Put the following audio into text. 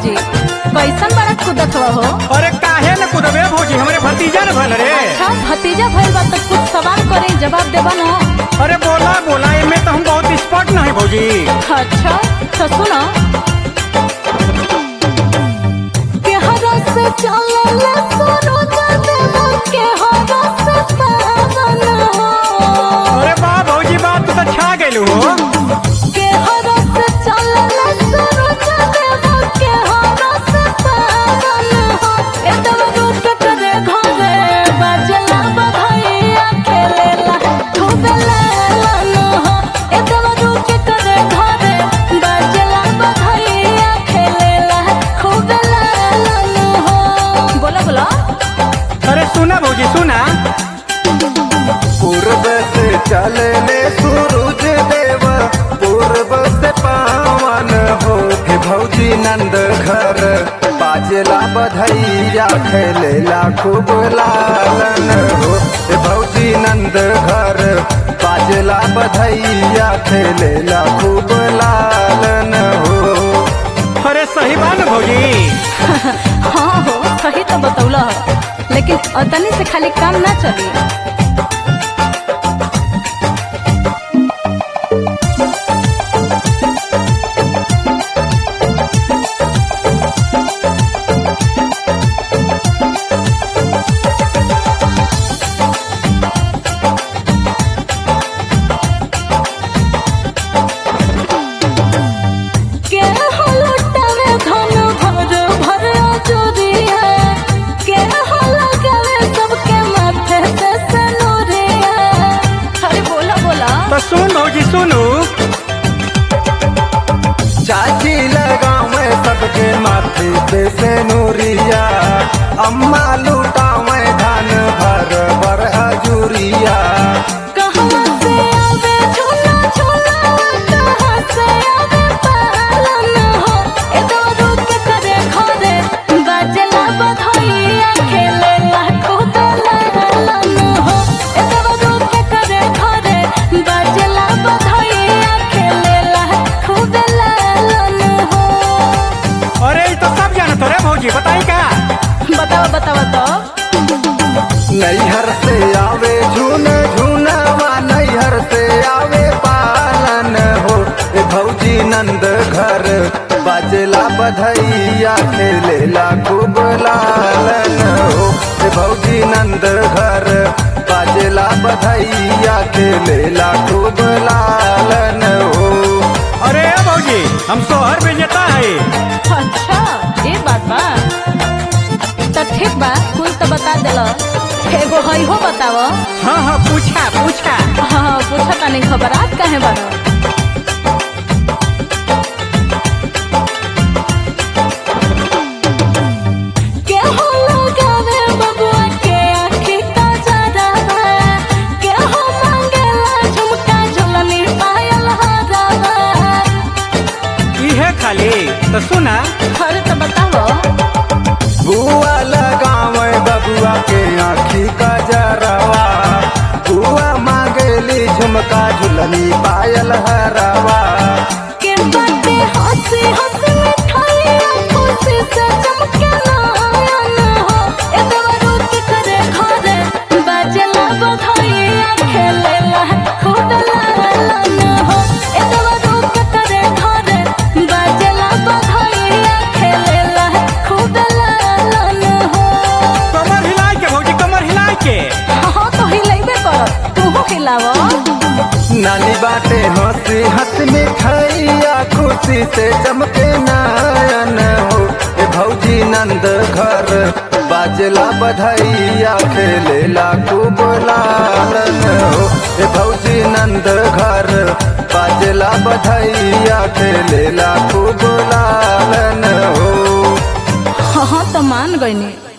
भौजी कैसन बड़ा कूदत हो अरे काहे न कूदबे भौजी हमरे भतीजा न भल रे अच्छा भतीजा भइल बा तो कुछ सवाल करी जवाब देबा न अरे बोला बोला एमे तो हम बहुत स्पॉट न है भौजी अच्छा तो सुनो केहरा से चलल सरोज देवा केहरा से पावन हो अरे वाह भौजी बात तो छा गेलू हो केहरा से चलल सरोज देवा केहरा से पावन हो एतव रूप करे घरे बाजला बधाइया खेलेला खूब लालन हो एतव रूप करे घरे बाजला बधाइया खेलेला खूब लालन हो बोला बोला अरे सुना भौजी सुना पूर्व से चले सूरज देव पूर्व से पावन हो हे भौजी नंद घर बाजला बधैया खेलेला खूब लालन हो हे भौजी नंद घर बाजला बधैया खेलेला खूब लालन हो अरे सही बात न भौजी हाँ हो सही तो बतौला हो लेकिन अतनी से खाली काम ना चली के हो लुटावे धन भर भर चोरिया के हो लगावे सबके माथे पे सनोरिया अरे बोला बोला तो सुन भौजी सुनू चाची लगावे सबके माथे पे से नूरिया अम्मा लुटावे धान भर भर हजूरिया कहाँ से आवे झूला झूला कहाँ से आवे पालन हो ए दारू के करे घरे बाजला बधाइया खेलेला खूब लालन हो ए दारू के करे घरे बाजला बधाइया खेलेला खूब लालन हो अरे ई तो सब जानत रे भौजी बताई का बताओ बताओ तो नैहर से आवे झून झूनवा नैहर से आवे पालन हो ए भौजी नंद घर बाजला बधैया खेलेला खूब लालन हो ए भौजी नंद घर बाजला बधैया खेलेला खूब लालन हो अरे भौजी हम सोहर में जेता है अच्छा ये बात बा तो ठीक बा कुल तो बता दिल एगो हई हो बताव हाँ हाँ पूछा पूछा हाँ पूछा तानी खबर आज काहे बारो के हो लगावे बबुआ के आँखी का जरावा के हो मांगेला झुमका झुलनी पायल हरावा इहे खाली तो सुना अरे तो बताओ बुआ लगावे बबुआ के आँखी का जरवा बुआ मांगेली झुमका झुलनी पायल हरवा के बाटे हंसी हंसी मिठाइयाँ खुशी से चमके नयन हो ए देवरू के करे घरे बाजेला बधाइयाँ खेलेला खूब लालन हो ए देवरू के करे घरे बाजेला बधाइयाँ खेलेला खूब लालन हो कमर हिलाई के भौजी कमर हिलाई के हाँ तो हिलाइबे कर तू हिलाव नानी बाटे हंसी हंस मिठाइया खुशी से चमके नयन हो ए भौजी नंद घर बाजला बधैया खेलेला खूब लालन हो ए भौजी नंद घर बाजला बधैया खेलेला खूब लालन हो हाँ तो मान गई